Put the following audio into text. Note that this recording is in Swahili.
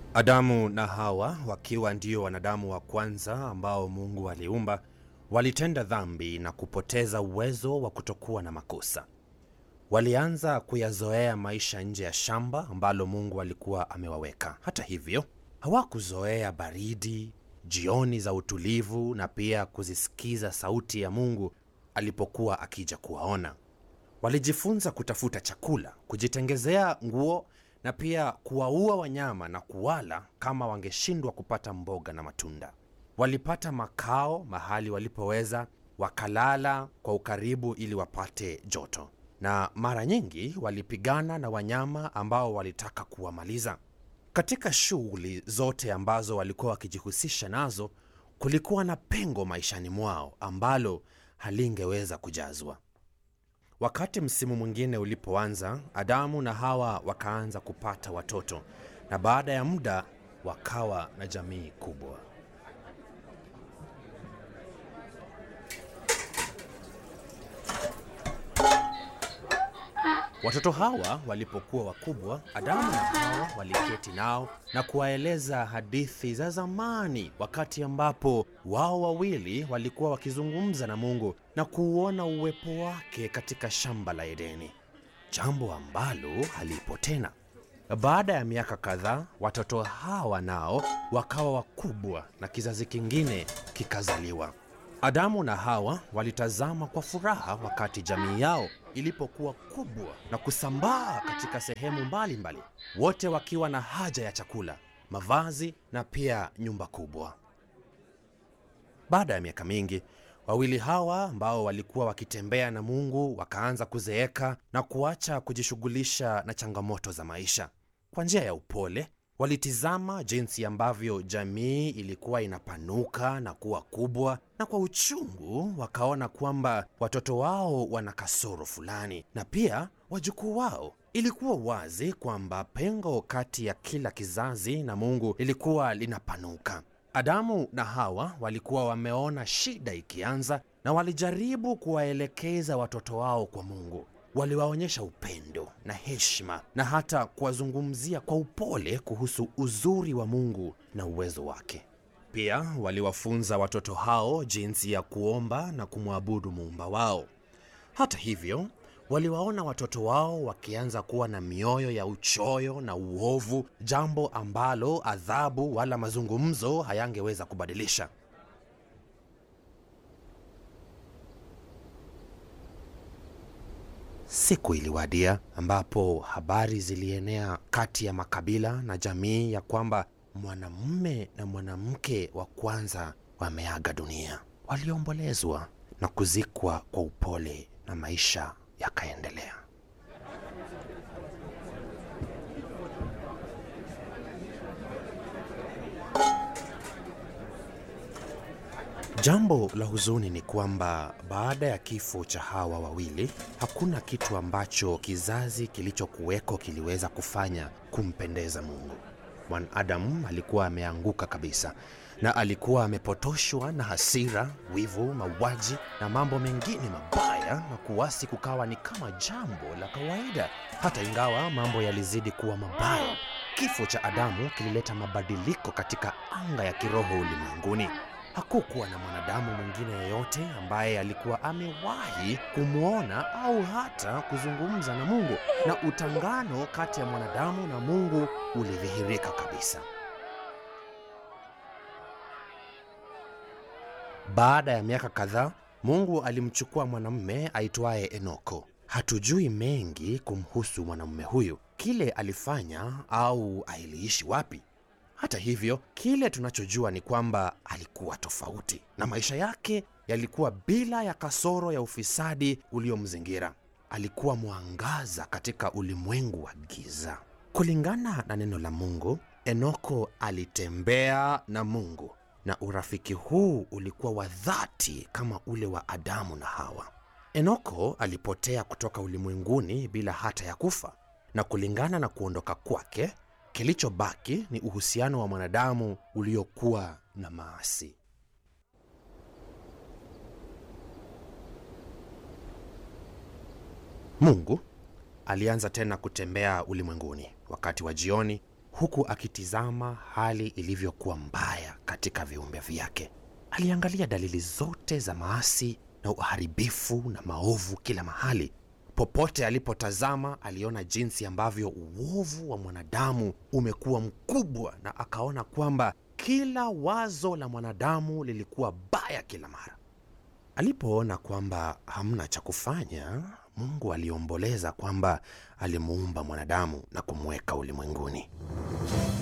Adamu na Hawa wakiwa ndio wanadamu wa kwanza ambao Mungu aliumba, walitenda dhambi na kupoteza uwezo wa kutokuwa na makosa. Walianza kuyazoea maisha nje ya shamba ambalo Mungu alikuwa amewaweka. Hata hivyo, hawakuzoea baridi, jioni za utulivu na pia kuzisikiza sauti ya Mungu alipokuwa akija kuwaona. Walijifunza kutafuta chakula, kujitengezea nguo na pia kuwaua wanyama na kuwala kama wangeshindwa kupata mboga na matunda. Walipata makao mahali walipoweza, wakalala kwa ukaribu ili wapate joto, na mara nyingi walipigana na wanyama ambao walitaka kuwamaliza. Katika shughuli zote ambazo walikuwa wakijihusisha nazo, kulikuwa na pengo maishani mwao ambalo halingeweza kujazwa. Wakati msimu mwingine ulipoanza, Adamu na Hawa wakaanza kupata watoto, na baada ya muda wakawa na jamii kubwa. Watoto hawa walipokuwa wakubwa, Adamu na Hawa waliketi nao na kuwaeleza hadithi za zamani, wakati ambapo wao wawili walikuwa wakizungumza na Mungu na kuuona uwepo wake katika shamba la Edeni, jambo ambalo halipo tena. Baada ya miaka kadhaa, watoto hawa nao wakawa wakubwa na kizazi kingine kikazaliwa. Adamu na Hawa walitazama kwa furaha wakati jamii yao ilipokuwa kubwa na kusambaa katika sehemu mbalimbali, wote wakiwa na haja ya chakula, mavazi na pia nyumba kubwa. Baada ya miaka mingi, wawili hawa ambao walikuwa wakitembea na Mungu wakaanza kuzeeka na kuacha kujishughulisha na changamoto za maisha. Kwa njia ya upole walitizama jinsi ambavyo jamii ilikuwa inapanuka na kuwa kubwa, na kwa uchungu wakaona kwamba watoto wao wana kasoro fulani, na pia wajukuu wao. Ilikuwa wazi kwamba pengo kati ya kila kizazi na Mungu lilikuwa linapanuka. Adamu na Hawa walikuwa wameona shida ikianza, na walijaribu kuwaelekeza watoto wao kwa Mungu. Waliwaonyesha upendo na heshima na hata kuwazungumzia kwa upole kuhusu uzuri wa Mungu na uwezo wake. Pia waliwafunza watoto hao jinsi ya kuomba na kumwabudu muumba wao. Hata hivyo, waliwaona watoto wao wakianza kuwa na mioyo ya uchoyo na uovu, jambo ambalo adhabu wala mazungumzo hayangeweza kubadilisha. Siku iliwadia ambapo habari zilienea kati ya makabila na jamii ya kwamba mwanamume na mwanamke wa kwanza wameaga dunia. Waliombolezwa na kuzikwa kwa upole na maisha yakaendelea. Jambo la huzuni ni kwamba baada ya kifo cha hawa wawili, hakuna kitu ambacho kizazi kilichokuweko kiliweza kufanya kumpendeza Mungu. Mwanadamu alikuwa ameanguka kabisa na alikuwa amepotoshwa na hasira, wivu, mauaji na mambo mengine mabaya, na kuasi kukawa ni kama jambo la kawaida. Hata ingawa mambo yalizidi kuwa mabaya, kifo cha Adamu kilileta mabadiliko katika anga ya kiroho ulimwenguni. Hakukuwa na mwanadamu mwingine yeyote ambaye alikuwa amewahi kumwona au hata kuzungumza na Mungu, na utangano kati ya mwanadamu na Mungu ulidhihirika kabisa. Baada ya miaka kadhaa, Mungu alimchukua mwanamume aitwaye Enoko. Hatujui mengi kumhusu mwanamume huyu, kile alifanya au aliishi wapi. Hata hivyo, kile tunachojua ni kwamba alikuwa tofauti na maisha yake yalikuwa bila ya kasoro ya ufisadi uliomzingira. Alikuwa mwangaza katika ulimwengu wa giza. Kulingana na neno la Mungu, Enoko alitembea na Mungu, na urafiki huu ulikuwa wa dhati kama ule wa Adamu na Hawa. Enoko alipotea kutoka ulimwenguni bila hata ya kufa, na kulingana na kuondoka kwake kilichobaki ni uhusiano wa mwanadamu uliokuwa na maasi. Mungu alianza tena kutembea ulimwenguni wakati wa jioni, huku akitizama hali ilivyokuwa mbaya katika viumbe vyake. Aliangalia dalili zote za maasi na uharibifu na maovu kila mahali. Popote alipotazama aliona jinsi ambavyo uovu wa mwanadamu umekuwa mkubwa, na akaona kwamba kila wazo la mwanadamu lilikuwa baya kila mara. Alipoona kwamba hamna cha kufanya, Mungu aliomboleza kwamba alimuumba mwanadamu na kumweka ulimwenguni.